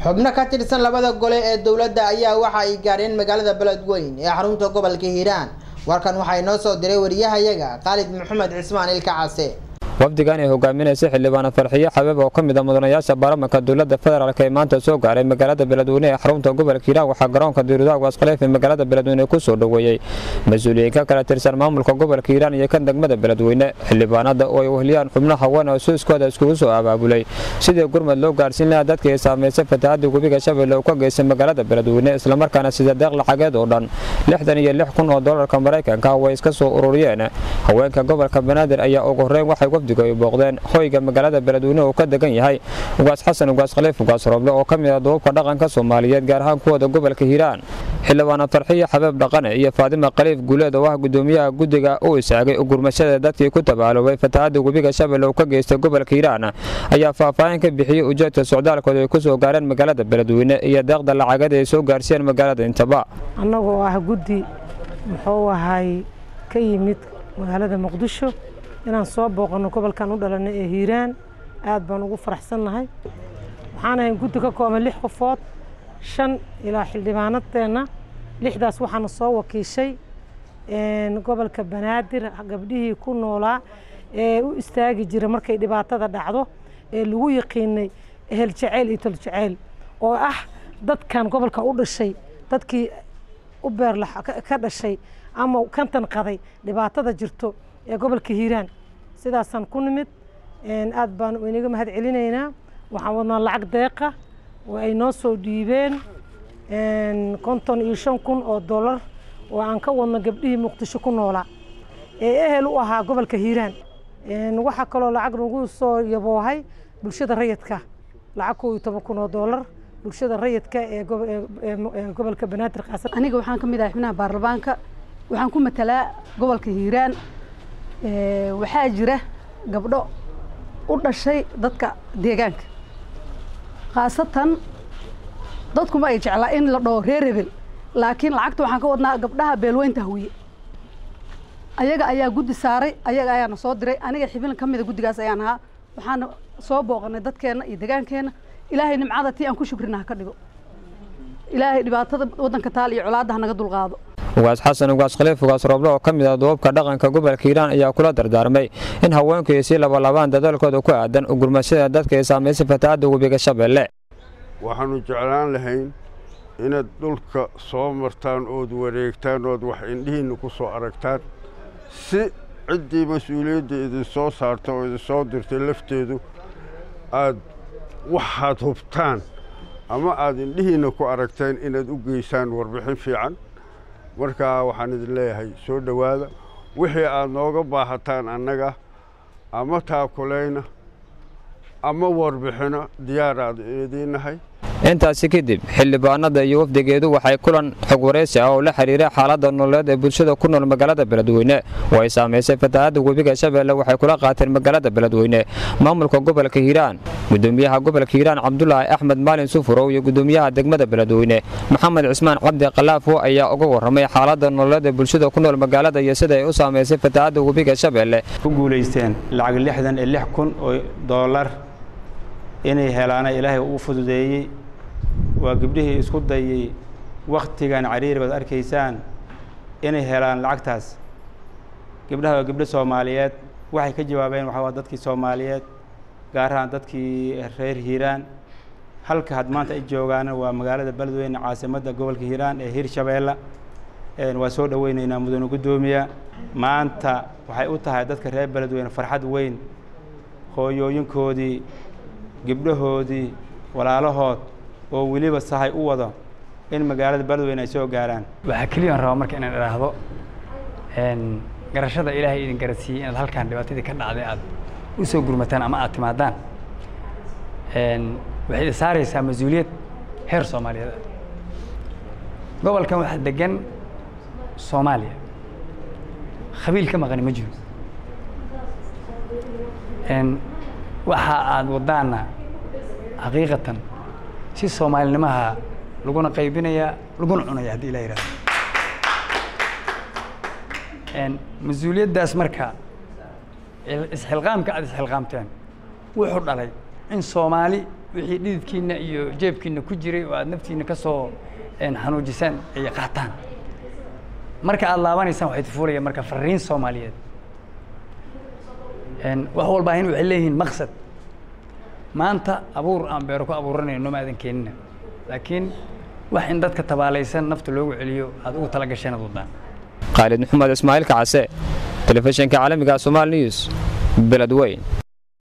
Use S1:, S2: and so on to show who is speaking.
S1: xubno ka tirsan labada gole ee dowladda ayaa waxa ay gaadheen magaalada beledweyn ee xarunta gobolka hiiraan warkan waxaa inoo soo diray wariyahayaga khaalid maxamed cismaan ilka case
S2: wafdigan ay hogaaminaysa xildhibaana farxiyo xabeeb oo ka mid a mudanayaasha baarlamanka dowladda federaalk ee maanta soo gaaray magaalada beledweyne ee xarunta gobolka hiiraan waxaa garoonka diirudaha waaskhaleef ee magaalada beledweyne ku soo dhoweeyey mas-uuliyiin ka kala tirsan maamulka gobolka hiiraan iyo kan degmada beledweyne xildhibaanada oo ay wehliyaan xubno haween oo suuskooda iskugu soo abaabulay sidii gurmad loo gaarsiin lahaa dadkii ay saamaysay fatahaadii webiga shabeelle uu ka geystay magaalada beledweyne islamarkaana sida deeq lacageed oo dhan lixdan iyo lix kun oo doolarka maraykanka way iska soo ururiyeen haweenka gobolka banaadir ayaa ugu horreyn waxay ay booqdeen hoyga magaalada beledweyne uu ka degan yahay ugaas xasan ugaas khaliif ugaas roble oo ka mid ah duubabka dhaqanka soomaaliyeed gaar ahaan kuwooda gobolka hiiraan xildhibaana farxiyo xabeeb dhaqane iyo faadima khaliif guuleed oo ah gudoomiyaha guddiga u istaagay gurmashada dadkii ku tabaaloobay fatahaadda webiga shabeelle uu ka geystay gobolka hiiraan ayaa faahfaahin ka bixiyey ujeedka socdaalkooda ay ku soo gaareen magaalada beledweyne iyo deeqda lacagada ay soo gaarsiiyeen magaalada intaba
S3: annagoo ah guddi muxuu ahay ka yimid magaalada muqdisho inaan soo booqanno gobolkan u dhalanay ee hiiraan aad baan ugu faraxsannahay waxaan ahayn guddi ka kooban lix qofood shan ilaa xildhibaanadeenna lixdaas waxaana soo wakiishay gobolka banaadir gabdhihii ku noolaa ee u istaagi jira markay dhibaatada dhacdo ee lagu yaqiinay ehel jaceyl iyo tol jaceyl oo ah dadkan gobolka u dhashay dadkii u beerla ka dhashay ama kantan qaday dhibaatada jirto ee gobolka hiiraan sidaasaan ku nimid aad baan inaga mahad celinaynaa waxaan wadnaa lacag deeqa oo ay noo soo dhiibeen konton iyo shan kun oo dollar oo aan ka wadno gabdhihii muqdisho ku noolaa ee ehel u ahaa gobolka hiiraan waxaa kaloo lacag nagu soo yaboohay bulshada rayidka lacag koo iyo toban kun oo dollar bulshada rayidka ee gobolka banaadir qaasan
S4: aniga waxaan ka mid ahay xubnaha baarlamaanka waxaan ku matalaa gobolka hiiraan waxaa jira gabdho u dhashay dadka deegaanka khaasatan dadkuma ay jeclaa in la dhaho reer rebel laakiin lacagta waxaan ka wadnaa gabdhaha beelweynta hawiye ayaga ayaa guddi saaray ayaga ayaana soo diray aniga xibin ka mida guddigaas ayaan ahaa waxaana soo booqanay dadkeenna iyo deegaankeenna ilaahay nimcada tii aan ku shukrina ha ka dhigo ilaahay dhibaatada waddanka taal iyo colaadda ha naga dulqaado
S2: ugaas xasan ugaas khaliif ugaas rooble oo ka mid ah duubabka dhaqanka gobolka hiiraan ayaa kula dardaarmay in haweenku ay sii labalabaan dadaalkooda ku aadan ugurmashada dadka ay saamaysay fatahaadda webiga shabeelle
S5: waxaannu jeclaan lahayn inaad dhulka soo martaan ood wareegtaan ood wax indhihiinna ku soo aragtaan si ciddii mas-uuliyadda idinsoo saarta oo idinsoo dirtay lafteedu aad waxaad hubtaan ama aad indhihiinna ku aragteen inaad u geysaan warbixin fiican markaa waxaan idin leeyahay soo dhowaada wixii aad nooga baahataan annaga ama taakulayna ama warbixino diyaar aad idiinnahay
S2: intaasi kadib xildhibaanada iyo wafdigeedu waxay kulan xog waraysi ah oo la xiriira xaaladda nololeed ee bulshada ku nool magaalada beledweyne oo ay saamaysay fatahaadda webiga shabeelle waxay kula qaateen magaalada beledweyne maamulka gobolka hiiraan gudoomiyaha gobolka hiiraan cabdulaahi axmed maalin sufurow iyo gudoomiyaha degmada beledweyne maxamed cismaan cabdi khalaafo ayaa uga warramay xaaladda nololeed ee bulshada ku nool magaalada iyo sida ay u saamaysay fatahaadda webiga shabeelle
S6: ku guulaysteen lacag lixdan iyo lix kun oo doolar inay helaana ilaahay uu fududeeyey waa gabdhihii isku dayey wakhtigan cariiri baad arkaysaan inay helaan lacagtaas gabdhaha waa gabdho soomaaliyeed waxay ka jawaabeen waxaa waa dadkii soomaaliyeed gaar ahaan dadkii reer hiiraan halka had maanta ay joogaana waa magaalada beledweyne caasimadda gobolka hiiraan ee hirshabeelle waa soo dhoweyneynaa mudane guddoomiya maanta waxay u tahay dadka reer beledweyne farxad weyn hooyooyinkoodii gabdhahoodii walaalahood oo weliba sahay u wado in magaalada beledweyne ay soo gaaraan
S7: waxaa keliyaan rabaa marka inaan idhaahdo garashada ilaahay idin garasiiyey inaad halkaan dhibaatadii ka dhacday aad u soo gurmataan ama aad timaadaan waxay idin saaraysaa mas-uuliyad heer soomaaliyeed ah gobolkan waxaa degan soomaaliya khabiil ka maqani ma jiro waxa aad wadaana xaqiiqatan si soomaalinimaha laguna qaybinaya laguna cunaya haddii la yidhahdo mas-uuliyaddaas marka isxilqaamka aad isxilqaamteen wuxuu dhalay in soomaali wixii dhididkiina iyo jeebkiina ku jiray oo aad naftiina ka soo xanuujisaan ay qaataan marka aad laabanaysaan waxay tufuulayaan marka fariin soomaaliyeed wax walbaahin waxay leeyihiin maqsad maanta abuur aan beero ku abuuranayno ma aadan keenina laakiin wax in dadka tabaalaysan nafta loogu celiyo aad ugu tala gasheen ad wadaan
S2: khaalid maxamed ismaaciil kacase telefishinka caalamiga somaali news beledweyn